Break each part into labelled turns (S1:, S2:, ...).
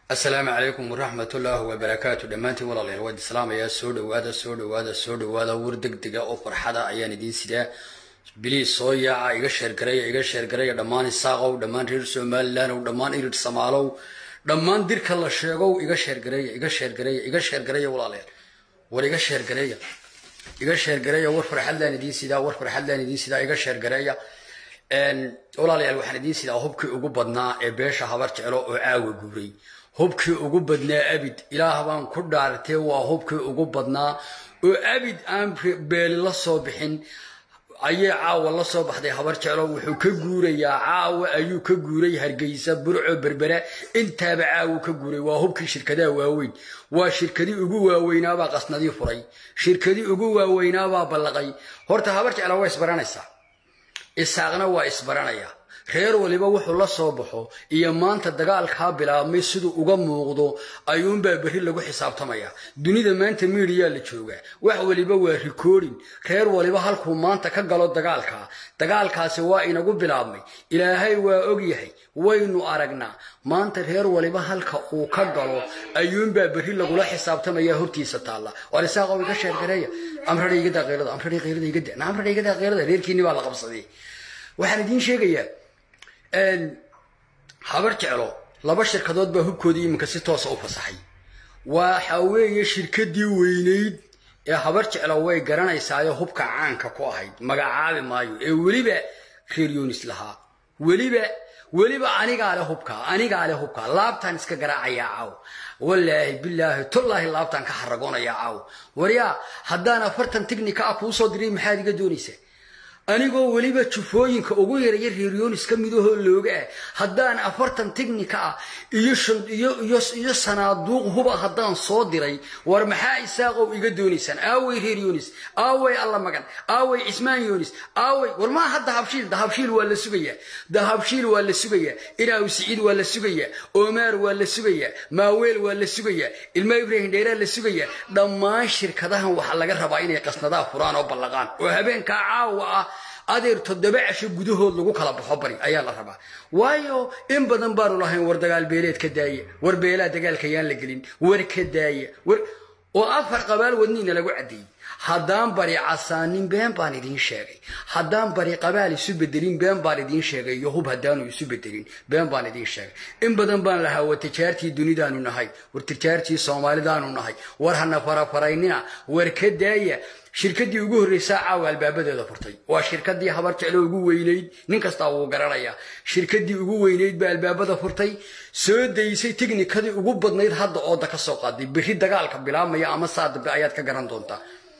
S1: asalaamu calaykum waraxmat ullaahi wabarakaatu dhammaantiin walaalayaal waad islaamayaa soo dhawaada soo dhawaada soo dhawaada war degdega oo farxada ayaan idiin sidaa biliis soo yaaca iga sheergareeya iga sheergareeya dhammaan isaaqow dhammaan reer somalilandow dhammaan irid samaalow dhammaan dirka la sheegow iga sheergareeya iga sheergareeya iga sheergareeya walaalayaal war iga sheergareeya iga sheergareeya war farxadlaan idiin sidaa war farxadlaan idiin sidaa iga sheergareeya walaalayaal waxaan idiin sidaa hubkii ugu badnaa ee beesha habar jeclo oo caawa guuray hubkii ugu badnaa abid ilaah baan ku dhaartee waa hubkii ugu badnaa oo abid aan beeli la soo bixin ayay caawa la soo baxday habar jeclo wuxuu ka guurayaa caawa ayuu ka guuray hargeysa burco berbera intaaba caawu ka guuray waa hubkii shirkadaha waaweyn waa shirkadii ugu waaweynaabaa qasnadii furay shirkadii ugu waaweynaabaa ballaqay horta habar jeclo waa isbaranaysaa isaaqna waa isbaranaya reer waliba wuxuu la soo baxo iyo maanta dagaalkaa bilaabmay siduu uga muuqdo ayuunbaa berri lagu xisaabtamaya dunida maanta miidiyaa la joogaa wax waliba waa rikoodhin reer waliba halkuu maanta ka galo dagaalka dagaalkaasi waa inagu bilaabmay ilaahay waa ogyahay waynu aragnaa maanta reer waliba halka uu ka galo ayuunbaa berri lagula xisaabtamaya hortiisa taalla waar isaaqow iga sheergareeya amradha igada qeylada amradha qeylada igada amradha igada qeylada reerkiinni baa la qabsaday waxaan idiin sheegayaa habar jeclo laba shirkadood baa hubkoodii iminka si toosa u fasaxay waxa weeye shirkadii weynayd ee habar jeclo way garanaysaayo hubka caanka ku ahayd magacaabi maayo ee weliba reer yonis lahaa weliba weliba anigaa le hubka anigaa le hubka laabtaan iska garaacayaa caaw wallaahi bilaahi tullaahi laabtaan ka xaragonayaa caaw waryaa haddaan afartan tignika ah kuu soo diray maxaad iga doonaysaa anigoo weliba jufooyinka ugu yaraya reeryonis ka midahoo looga ah haddaan afartan tignika ah iyo sanaaduuq huba haddaan soo diray war maxaa isaaqow iga doonaysaan aawey reer yonis aawey alla magan aawey cismaan yonis aawey war maaha dahabshiil dahabshiil waa la sugayaa dahabshiil waa la sugayaa inaaw siciid waa la sugayaa omaar waa la sugayaa maaweel waa la sugayaa ilma ibrahim dheeraa la sugayaa dhammaan shirkadahan waxaa laga rabaa inay qasnadaa furaan oo ballaqaan oo habeenkaa caawa ah adeer toddoba casho gudahood lagu kala baxo bari ayaa la rabaa waayo in badan baanu lahayn war dagaal beeleed ka daaya war beelaa dagaalka yaan la gelin war ka daaya war oo afar qabaal wadniina lagu caddeeyey haddaan bari casaanin been baan idiin sheegay haddaan bari qabaal isu bedelin been baan idiin sheegay iyo hub haddaanu isu bedelin been baan idiin sheegay in badan baan lahaa war tijaartii dunidaanu nahay war tijaartii soomaalidaanu nahay war hana farafaraynina war ka daaya shirkadii ugu horreysaa caawa albaabadeeda furtay waa shirkadii habar jeclo ugu weynayd nin kastaa wuu garanayaa shirkadii ugu weynayd baa albaabada furtay soo daysay tiknikadii ugu badnayd hadda ooda ka soo qaaday berri dagaalka bilaabmaya ama saa dambe ayaad ka garan doontaa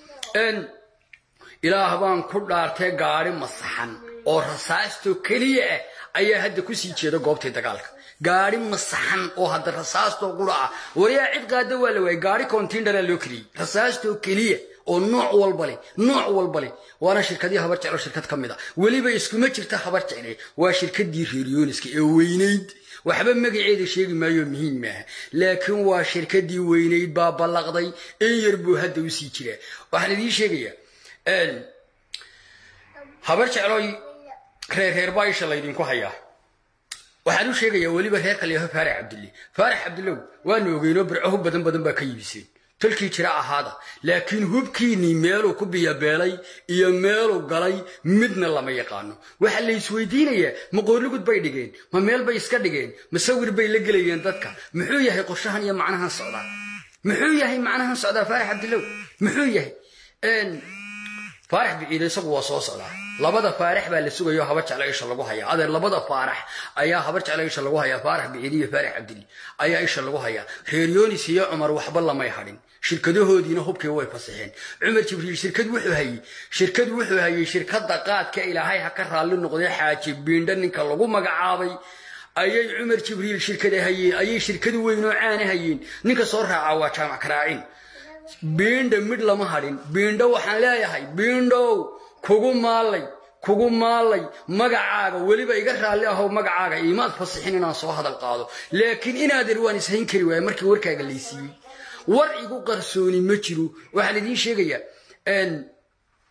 S1: ilaah baan ku dhaartay gaari masaxan oo rasaastoo keliya ah ayaa hadda kusii jeeda goobtii dagaalka gaari masaxan oo hadda rasaastoo qura ah waryaa cid qaada waa la waayay gaari contindara loo keliyey rasaastoo keliya oo nooc walba leh nooc walba leh waana shirkadii habar jeclo shirkad ka mid a weliba iskuma jirta habar jecle waa shirkadii reeryooniska ee weynayd waxba magaceeda sheegi maayo muhiim maaha laakiin waa shirkadii weynayd baa ballaqday in yar buu hadda usii jiraa waxaan idiin sheegayaa habar jecloy reer reer baa isha laydinku hayaa waxaan u sheegayaa weliba reer kalyaho faarax cabdille faarax cabdillow waanu ogeynoo birco hub badan badan baa ka yibiseen tolkii jira ahaada laakiin hubkiinnii meeluu ku biyabeelay iyo meeluu galay midna lama yaqaano waxaa la isweydiinayaa ma qoorligud bay dhigeen ma meel bay iska dhigeen ma sawir bay la gelayeen dadka muxuu yahay qorshahan iyo macnahan socdaa muxuu yahay macnahan socdaa faarax cabdilow muxuu yahay faarax biciide isagu waa soo socdaa labada faarax baa la sugayo habar jeclo isha lagu hayaa adeer labada faarax ayaa habar jeclo isha lagu hayaa faarax biciide iyo faarax cabdili ayaa isha lagu hayaa reer yonis iyo cumar waxba lamay hadhin shirkadahoodiina hubkii way fasaxeen cumar jibriil shirkad wuxuu hayey shirkad wuxuu hayey shirkada qaadka ilaahay ha ka raalli noqday xaaji biindha ninka lagu magacaabay ayay cumar jibriil shirkada hayeen ayay shirkad weyn oo caana hayeen ninka soo raaca waa jaamac karaacin biindha midh lama hadhin biindho waxaan leeyahay biindhow kugu maalay kugu maalay magacaaga weliba iga raalli ahow magacaaga imaad fasixin inaan soo hadal qaado laakiin inaadeer waan ishayn kari waaya markii warkaaga laysiiyey war igu qarsooni ma jiro waxaan idiin sheegayaa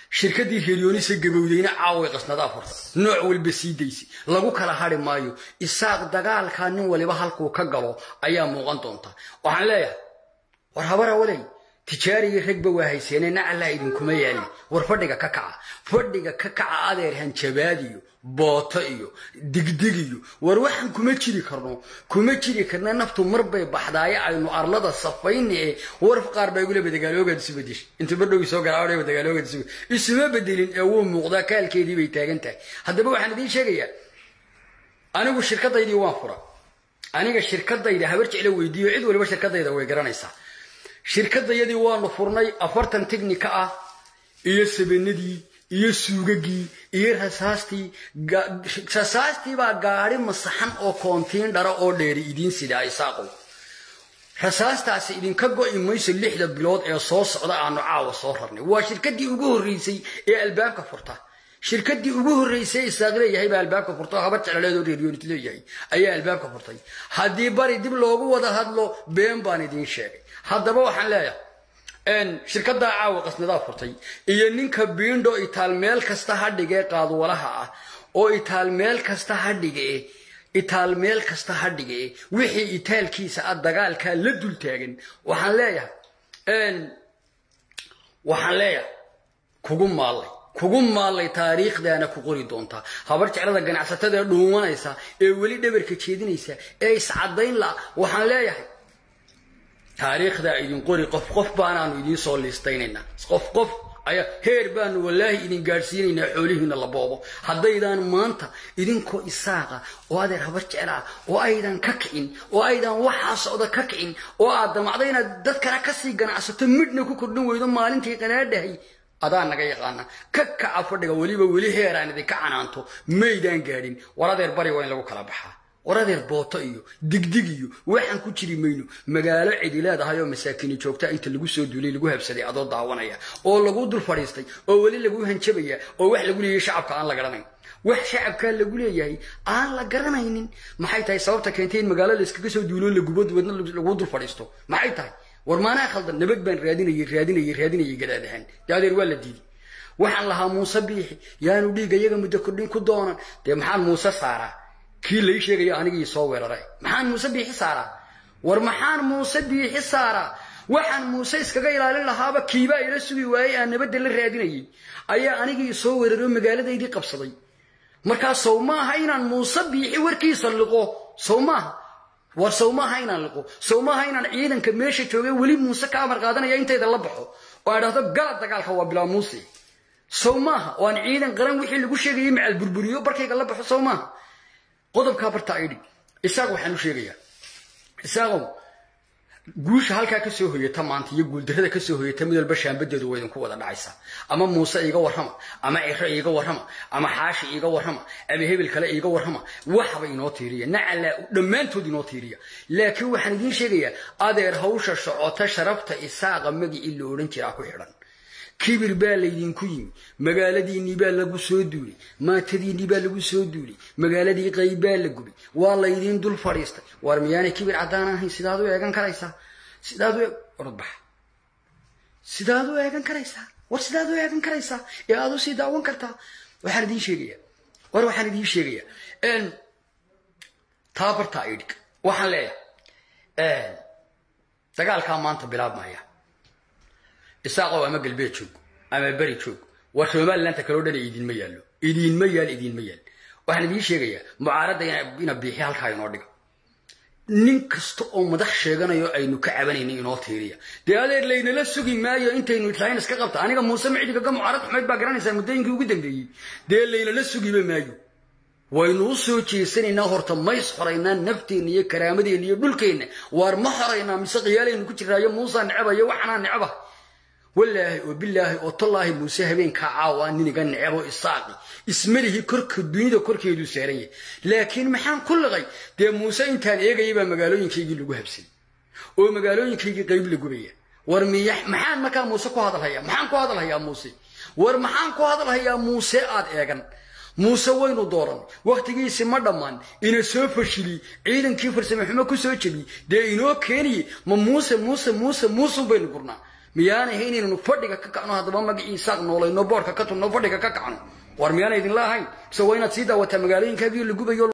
S1: shirkaddii reeryoonisa gabowdeyna caaway qasnadaa furta nooc walba sii daysay lagu kala hari maayo isaaq dagaalkaa nin waliba halkuu ka galo ayaa muuqan doonta waxaan leeyahay war habara waley tijaarigii ragba waa hayseene nacallaa idinkuma yaali war fadhiga ka kaca fadhiga ka kaca adeer hanjabaad iyo booto iyo digdig iyo war waxaan kuma jiri karno kuma jiri karna naftu marbay baxdaaye aynu arlada safayna ee warf qaar baa iguleba dagaaloogaad isu bedeshay inta bardhowi soo garaadhaba dagaaloogaad isu isuma bedelin ee wuu muuqdaa kaalkeedii bay taagan tahay haddaba waxaan idiin sheegayaa anigu shirkadaydii waan fura aniga shirkadayda habar jeclo weydiiyo cid waliba shirkadayda way garanaysaa shirkadayadii waanu furnay afartan tignika ah iyo sabanadii iyo suugagii iyo rasaastii rasaastii baa gaari masaxan oo koontiin dhara oo dheeri idiin sidaa isaaqow rasaastaasi idinka go'i mayso lixda bilood ee soo socda aanu caawa soo rarnay waa shirkadii ugu horreysay ee albaabka furta shirkadii ugu horreysay isaaq leeyahay baa albaabka furta oo habar jeclaleedoo reeryoonit leeyahay ayaa albaabka furtay haddii bari dib loogu wada hadlo been baan idiin sheegay haddaba waxaan leeyahay shirkaddaa caawa qasnadaa furtay iyo ninka biindho itaal meel kasta ha dhigee qaadwalaha ah oo itaal meel kasta ha dhigee itaal meel kasta ha dhigee wixii itaalkiisa ah dagaalkaa la dul taagan waxaan leeyahay waxaan leeyahay kugu maallay kugu maallay taariikhdaana ku qori doontaa habar jeclada ganacsatada ee dhuumanaysa ee weli dhabarka jeedinaysa ee iscadayn la waxaan leeyahay taariikhdaa idin qori qof qof baanaanu idiin soo liistaynaynaa qof qof ayaa heer baanu wallaahi idin gaadhsiinaynaa xoolihiina la boobo haddaydaan maanta idinkoo isaaqa oo adeer habar jeclaa oo aydan ka kicin oo aydan waxaa socda ka kicin oo aad damacda inaad dad kale kasii ganacsato midhna ku kordhin weydo maalintii qanaadhahay adaa naga yaqaana ka kaca fadhiga weliba weli heeraan idinka canaanto maydaan gaadhin war adeer bari waa in lagu kala baxaa war adeer booto iyo digdig iyo waxaan ku jiri mayno magaalo cidi leedahay oo masaakini joogta inta lagu soo duulay lagu habsaday adoo daawanaya oo lagu dul fadhiistay oo weli lagu hanjabaya oo wax lagu leeyahay shacabka aan la garanayn wax shacabkaa lagu leeyahay aan la garanaynin maxay tahay sababta keentay in magaalo la iskaga soo duulo lagubo wadna lagu dul fadhiisto maxay tahay war maanaa khaldan nabad baan raadinayay raadinayay raadinayay gadaadahaan dee adeer waa la diiday waxaan lahaa muuse biixi yaanu dhiiga iyaga muddo kordhin ku doonan dee maxaan muuse saaraa kii lai sheegaya anigii soo weeraray maxaan muuse biixi saaraa war maxaan muuse biixi saaraa waxaan muuse iskaga ilaalin lahaaba kiibaa ila sugi waayey aan nabadda la raadinayay ayaa anigii soo weeraro magaaladaydii qabsaday markaa sow maaha inaan muuse biixi warkiisa liqo sow maaha war sow maaha inaan liqo sow maaha inaan ciidanka meesha joogay weli muuse ka amar qaadanaya intayda la baxo oo aan dhahdo gala dagaalka waa bilaa muuse sow maaha oo aan ciidan qaran wixii lagu sheegayay macal burburiyo barkayga la baxo sow maaha qodobkaa barta ay dhig isaaq waxaan u sheegayaa isaaqow guusha halkaa kasoo hoyata maanta iyo guuldarrada kasoo hoyata mid walba shaambadeedu waa idinku wada dhacaysaa ama muuse iiga warrama ama ciro iiga warrama ama xaashi iiga warrama ama hebel kale iiga warrama waxba inoo tiiriya nacala dhammaantood inoo tiiriya laakiin waxaan idiin sheegayaa adeer hawsha socota sharafta isaaqa magicii la odhan jiraa ku xidhan kibir baa laydinku yimi magaaladiinnii baa lagu soo duulay maatadiinnii baa lagu soo duulay magaaladii qayb baa la gubay waa laydiin dul fadhiistay war miyaanay kibir caddaan ahayn sidaad u eegan karaysaa sidaad u orodbax sidaad u eegan karaysaa war sidaad u eegan karaysaa ee aad usii daawan kartaa waxaan idiin sheegayaa war waxaan idiin sheegayaa taabartaa idhig waxaan leeyahay dagaalkaa maanta bilaabmaya isaaqow ama galbeed joog ama beri joog war somalilandta kaloo dhan idiinma yaallo idiinma yaal idiinma yaal waxaan idiin sheegayaa mucaaradda ina biixi halkaa inoo dhiga nin kasta oo madax sheeganayo aynu ka cabanayna inoo tiiriya dee adeer laynala sugi maayo intaynu islahayn iska qabta aniga muuse micdigaga mucaarad xumayd baa garanaysaa muddooyinkii ugu dambeeyey dee laynala sugiba maayo waynu u soo jeesanaynaa horta mays xoraynaa nafteenna iyo karaamadeenna iyo dhulkeenna waar ma xoraynaa mise qiyaalaynu ku jiraayo muusaa necaba waxanaa necaba walaahi oo bilaahi oo tallaahi muuse habeenkaa caawa niniga necebo isaaqi ismalihii korka dunida korkeeduu saaran yahay laakiin maxaan ku liqay dee muuse intaan eegayay baa magaalooyinkaygii lagu habsay oo magaalooyinkaygii qayb la gubaya war miya maxaan markaa muuse ku hadalhayaa maxaan ku hadalhayaa muuse war maxaan ku hadalhayaa muuse aad eegan muuse waynu dooran wakhtigiisi ma dhammaan ina soo fashili ciidankii farsame xumo ku soo jebi dee inoo keeniye ma muuse muuse muuse muusun baynu gurnaa miyaana ahayn inaynu fadhiga ka kacno haddaba magacii isaaq noolayno boorka ka tunno fadhiga ka kacno war miyaana idinla ahayn mise waa inaad sii daawataa magaalooyinkaagii la gubayo